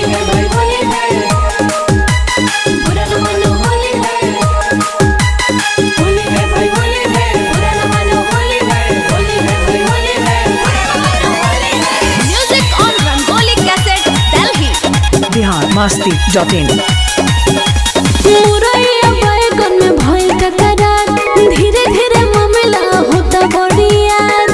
है भाई होली है बुरा न मानो होली है होली है भाई होली है बुरा न मानो होली है होली है भाई होली है बुरा न मानो होली है Music on Rangoli Cassette, Delhi. Bihar Masti dot in मुरैया बैगन में भइल टकरार धीरे धीरे मामला होता बड़ियार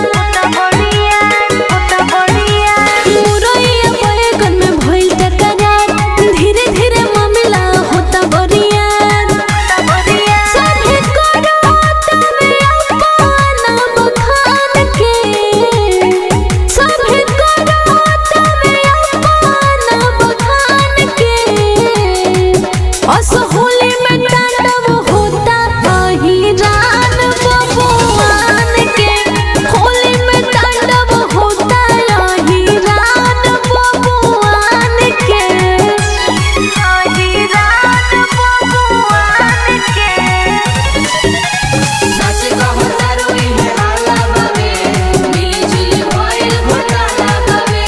मुरैया बैगन में भइल टकरार धीरे धीरे मामला होता बड़ियार सभे करो तमे अपना बखान के सभे करो तमे अपना बखान के असहोली में तांडव होता अही रान बबुआन के होली में तांडव होता अही रान बबुआन के अही रान बबुआन के सच कहो तरुई है हाला बावे मिली जुली भइल घोटाला बावे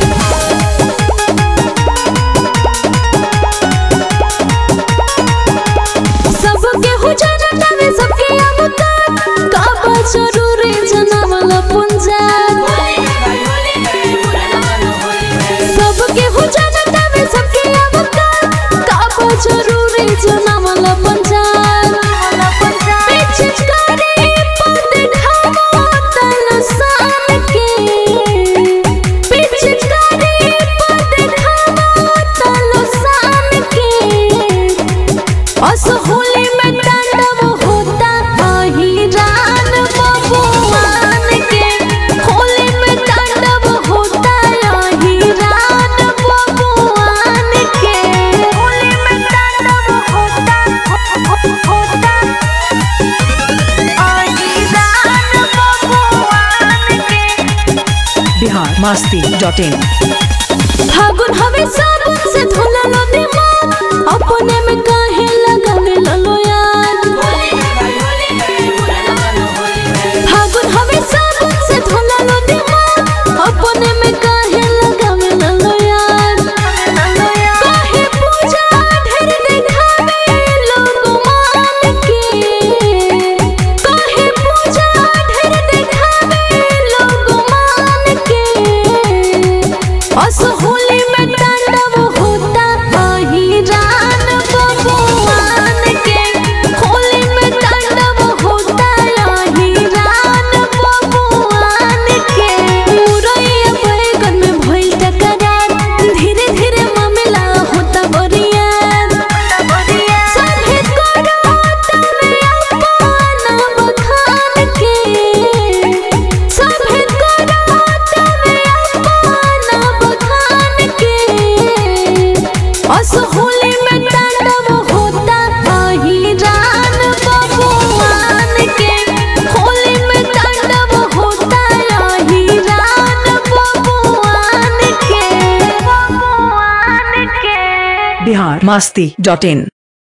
सबके हो जानता में सबके अवता काबा जरूरी जनावला पंजाब होली है भाई होली है बुरा न मानो होली है सबके हो जानता में सबके अवता काबा जरूरी जनावला पंजाब पीछे करे पद खावा तन सान के पीछे करे पद खावा तन सान के असहोली में तांडव होता अही रान बबुआन के होली में तांडव होता अही रान बबुआन के होली में तांडव होता होता अही रान बबुआन के बिहार मस्ती डॉट इन फागुन हवे साबुन से धोला लो दिमाग अपने में काहे लगावे लो यार होली है भाई होली है बुरा न मानो होली है फागुन हवे साबुन से धोला लो दिमाग अपने में काहे लगावे लो यार काहे पूजा ढेर दिखावे लोग मान के काहे पूजा ढेर दिखावे लोग मान के असहोली में तांडव होता अही रान बबुआन के होली में तांडव होता अही रान बबुआन के मुरैया बैगन में भइल टकरार धीरे धीरे मामला होता बरियार सभे करो तमे अपना बखान के सभे करो तमे अपना बखान के असहोली में तांडव होता अही रान बबुआन के होली में तांडव होता अही रान बबुआन के बबुआन के बिहार मस्ती डॉट इन